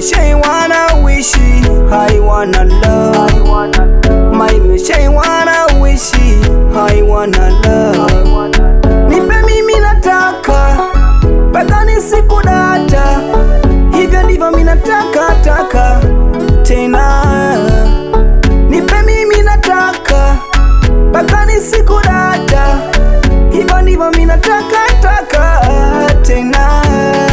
say wanna wish I wanna love My baby say wanna wish I wanna love Nipe mimi nataka mpaka nisikudata hivyo ndivyo mimi nataka taka tena Nipe mimi nataka mpaka nisikudata hivyo ndivyo mimi nataka taka tena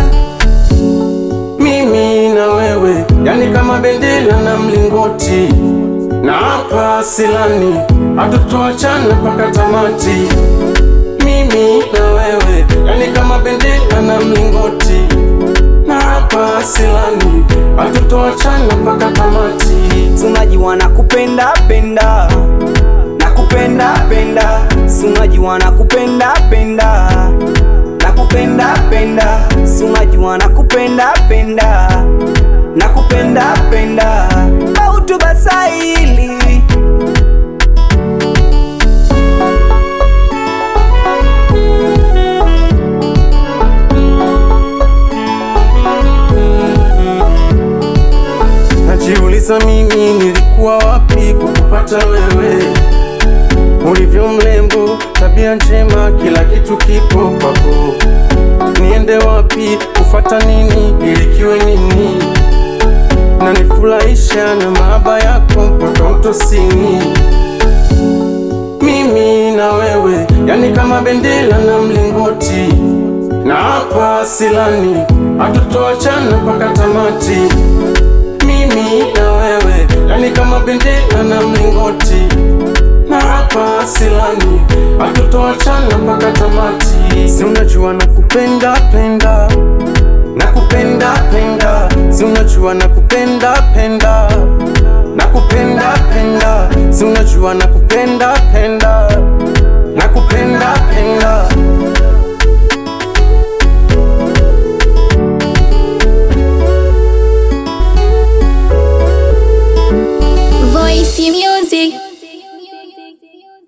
mimi na wewe, yani kama bendera na mlingoti, na hapa silani hatutoachana mpaka tamati. Mimi na wewe, yani kama bendera na mlingoti, na hapa silani hatutoachana mpaka tamati. Sunajiwa nakupenda penda nakupenda penda Sunajiwa nakupenda penda nakupenda penda Sunajiwa nakupenda penda nakupenda penda Bautu basaili Najiuliza mimi nilikuwa wapi kukupata wewe, ulivyo mrembo, tabia njema, kila kitu kipo kwako. Niende wapi kufata nini ili kiwe nini? Na nifurahisha na mahaba yako mpaka utosini. Mimi na wewe, yani kama bendera na mlingoti, na hapa silani hatutoachana mpaka tamati mimi na wewe, yani kama bendera na mlingoti, na hapa silani hatutoachana mpaka tamati. Si unajua nakupenda penda, nakupenda penda, si unajua nakupenda penda, nakupenda penda, si unajua nakupenda